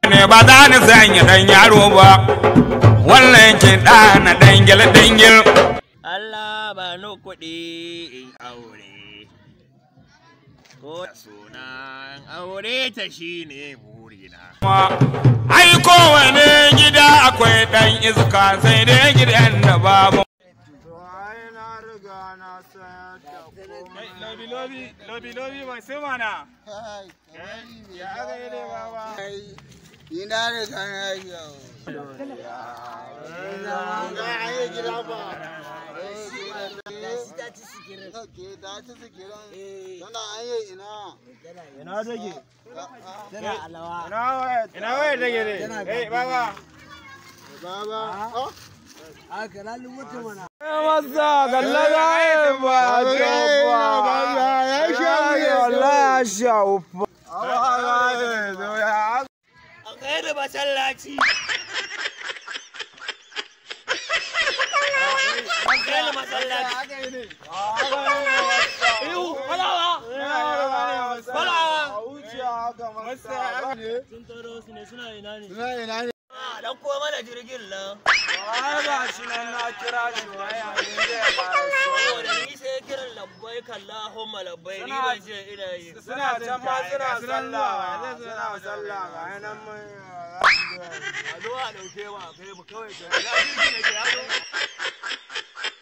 ne ba za ni sanya dan yaro ba wannan ke na dangil dangil Allah ba ni kuɗi in aure. Ko da sunan aure ta shi ne burina. ai kowane gida akwai dan iska sai dai gidan da babu Lobi lobi lobi lobi mai sai mana. Ya aka yi ne baba. Ina riga na yau. Ke ta ci sikirin. Tana an yi ina. Ina take. Tana alawa. Ina waya ina waya take ne. Eh baba. Baba. Oh. Masa gallaga ya ba Baba, ya sha wuya. wallahi ya sha ufa. A kai da masallaci. An kai da masallaci. Ihu, falawa. Falawa. Sun taro su ne suna ina ne. Ina ina ne. A ɗan ko mana jirgin nan. Saboda ni sai kiran labbai kalla homma labbai ni ban ce ina yi. Suna can ma suna sallah, suna sallah ga yanan mai. A zo a ɗauke mu a kai mu kawai. Da jirgin da ke yazo.